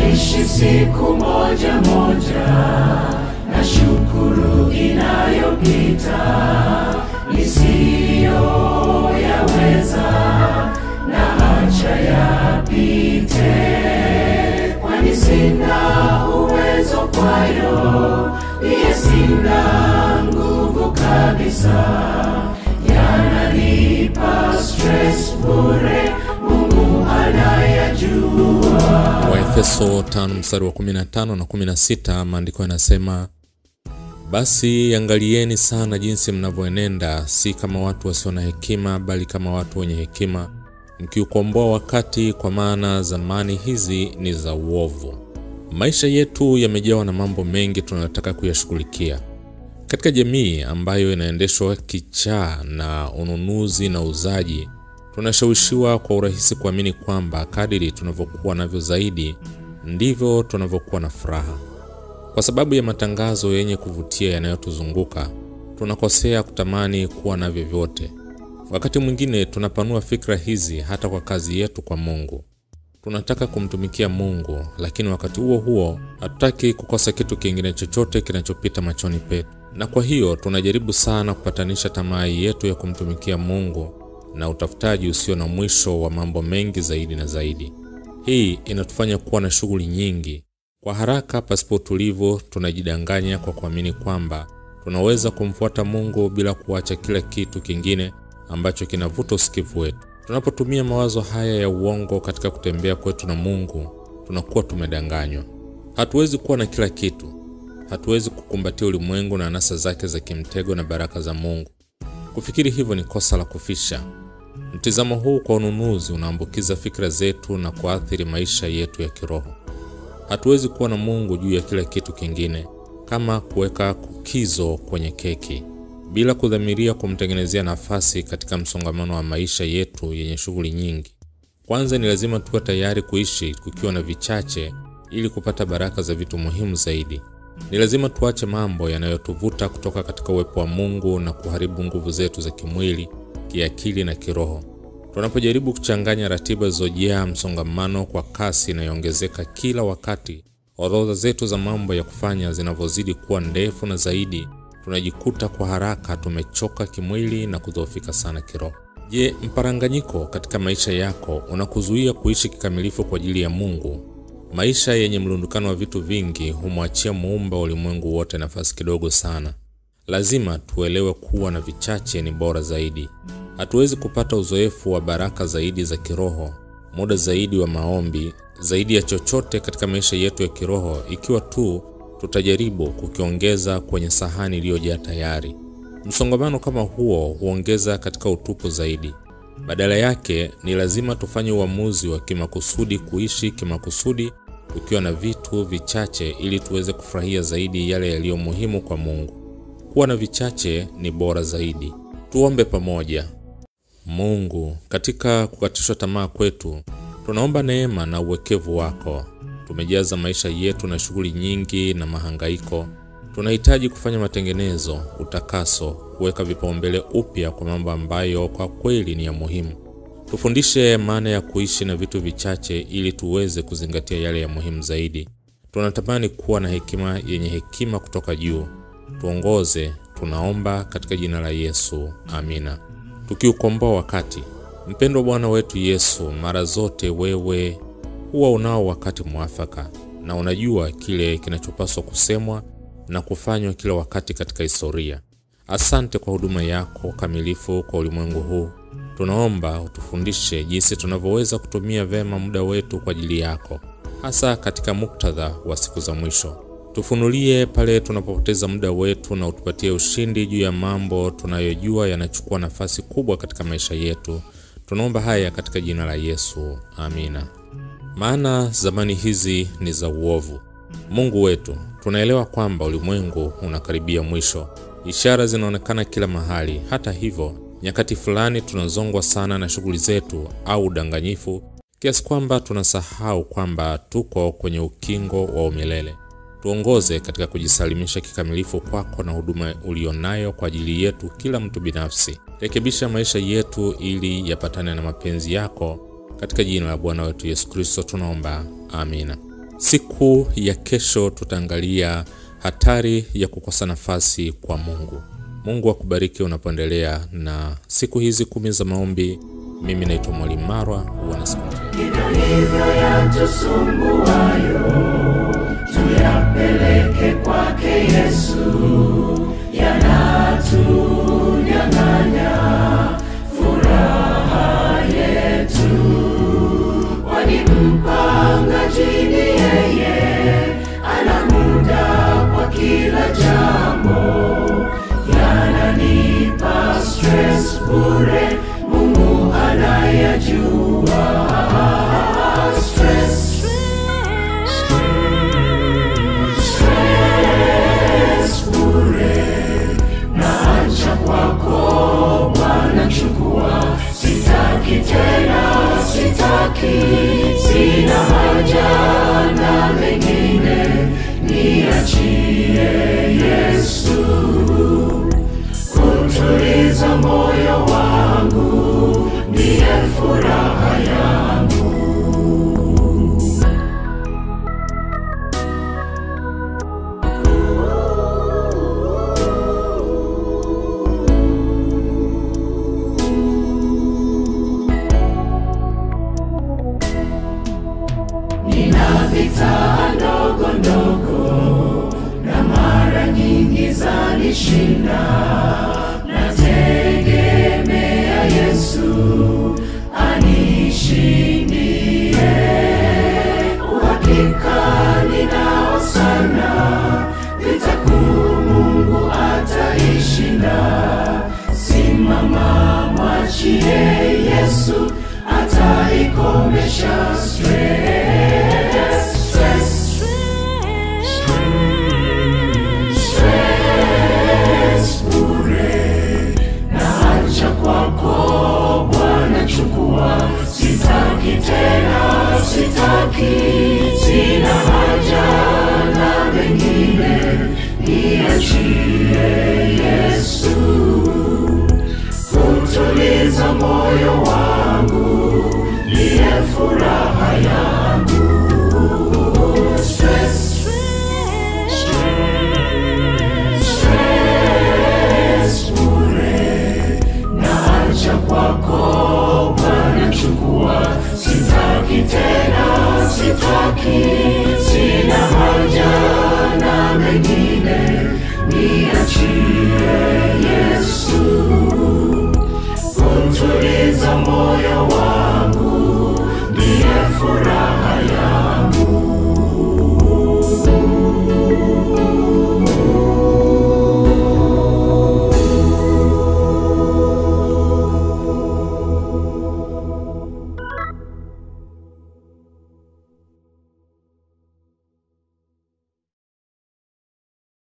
tutaishi siku moja moja, na shukuru inayopita nisiyoyaweza, na acha yapite, kwani sina uwezo kwayo, iye sina nguvu kabisa, yananipa stress bure, Mungu anayajua. Waefeso 5 mstari wa 15 na 16, maandiko yanasema basi angalieni sana jinsi mnavyoenenda, si kama watu wasio na hekima, bali kama watu wenye hekima, mkiukomboa wakati, kwa maana zamani hizi ni za uovu. Maisha yetu yamejawa na mambo mengi tunayotaka kuyashughulikia katika jamii ambayo inaendeshwa kichaa na ununuzi na uuzaji. Tunashawishiwa kwa urahisi kuamini kwamba kadiri tunavyokuwa navyo zaidi ndivyo tunavyokuwa na furaha. Kwa sababu ya matangazo yenye kuvutia yanayotuzunguka, tunakosea kutamani kuwa navyo vyote. Wakati mwingine tunapanua fikra hizi hata kwa kazi yetu kwa Mungu. Tunataka kumtumikia Mungu, lakini wakati huo huo hatutaki kukosa kitu kingine chochote kinachopita machoni petu, na kwa hiyo tunajaribu sana kupatanisha tamaa yetu ya kumtumikia Mungu na utafutaji usio na mwisho wa mambo mengi zaidi na zaidi. Hii inatufanya kuwa na shughuli nyingi kwa haraka pasipo utulivu. Tunajidanganya kwa kuamini kwamba tunaweza kumfuata Mungu bila kuacha kila kitu kingine ambacho kinavuta usikivu wetu. Tunapotumia mawazo haya ya uongo katika kutembea kwetu na Mungu, tunakuwa tumedanganywa. Hatuwezi kuwa na kila kitu. Hatuwezi kukumbatia ulimwengu na anasa zake za kimtego na baraka za Mungu. Kufikiri hivyo ni kosa la kufisha. Mtizamo huu kwa ununuzi unaambukiza fikra zetu na kuathiri maisha yetu ya kiroho. Hatuwezi kuwa na Mungu juu ya kila kitu kingine, kama kuweka kukizo kwenye keki bila kudhamiria kumtengenezea nafasi katika msongamano wa maisha yetu yenye shughuli nyingi. Kwanza ni lazima tuwe tayari kuishi kukiwa na vichache ili kupata baraka za vitu muhimu zaidi. Ni lazima tuache mambo yanayotuvuta kutoka katika uwepo wa Mungu na kuharibu nguvu zetu za kimwili, kiakili na kiroho. Tunapojaribu kuchanganya ratiba zilizojaa msongamano kwa kasi inayoongezeka kila wakati, orodha zetu za mambo ya kufanya zinavyozidi kuwa ndefu na zaidi, tunajikuta kwa haraka tumechoka kimwili na kudhoofika sana kiroho. Je, mparanganyiko katika maisha yako unakuzuia kuishi kikamilifu kwa ajili ya Mungu? Maisha yenye mlundukano wa vitu vingi humwachia muumba wa ulimwengu wote nafasi kidogo sana. Lazima tuelewe kuwa na vichache ni bora zaidi. Hatuwezi kupata uzoefu wa baraka zaidi za kiroho, muda zaidi wa maombi, zaidi ya chochote katika maisha yetu ya kiroho ikiwa tu tutajaribu kukiongeza kwenye sahani iliyojaa tayari. Msongamano kama huo huongeza katika utupu zaidi. Badala yake ni lazima tufanye uamuzi wa kimakusudi kuishi kimakusudi tukiwa na vitu vichache ili tuweze kufurahia zaidi yale yaliyo muhimu kwa Mungu. Kuwa na vichache ni bora zaidi. Tuombe pamoja. Mungu, katika kukatishwa tamaa kwetu, tunaomba neema na uwekevu wako. Tumejaza maisha yetu na shughuli nyingi na mahangaiko. Tunahitaji kufanya matengenezo, utakaso, kuweka vipaumbele upya kwa mambo ambayo kwa kweli ni ya muhimu. Tufundishe maana ya kuishi na vitu vichache ili tuweze kuzingatia yale ya muhimu zaidi. Tunatamani kuwa na hekima yenye hekima kutoka juu. Tuongoze, tunaomba katika jina la Yesu, amina. Tukiukomboa wakati. Mpendwa Bwana wetu Yesu, mara zote wewe huwa unao wakati mwafaka na unajua kile kinachopaswa kusemwa na kufanywa kila wakati katika historia. Asante kwa huduma yako kamilifu kwa ulimwengu huu. Tunaomba utufundishe jinsi tunavyoweza kutumia vema muda wetu kwa ajili yako, hasa katika muktadha wa siku za mwisho. Tufunulie pale tunapopoteza muda wetu na utupatie ushindi juu ya mambo tunayojua yanachukua nafasi kubwa katika maisha yetu. Tunaomba haya katika jina la Yesu, amina. Maana zamani hizi ni za uovu. Mungu wetu, tunaelewa kwamba ulimwengu unakaribia mwisho. Ishara zinaonekana kila mahali. Hata hivyo, nyakati fulani tunazongwa sana na shughuli zetu au udanganyifu kiasi kwamba tunasahau kwamba tuko kwenye ukingo wa umilele. Tuongoze katika kujisalimisha kikamilifu kwako na huduma ulionayo kwa ajili yetu kila mtu binafsi. Rekebisha maisha yetu ili yapatane na mapenzi yako. Katika jina la Bwana wetu Yesu Kristo tunaomba, amina. Siku ya kesho tutaangalia hatari ya kukosa nafasi kwa Mungu. Mungu akubariki unapoendelea na siku hizi kumi za maombi. Mimi naitwa Mwalimu Marwa, uwe na siku njema. hivyo hivyo yatusumbuayo tuyapeleke kwake Yesu, yanatunyang'anya furaha yetu, kwani mpangaji ni yeye, ana muda kwa kila jambo, yananipa stress bure, Mungu anayajua stress, stress bure, naacha kwako Bwana, chukua, sitaki tena, sitaki, sina haja na mengine, niachie Yesu kutuliza moyo wangu, ndiye furaha yangu. Nina vita ndogo ndogo na mara nyingi zanishinda, nategemea Yesu anishindie.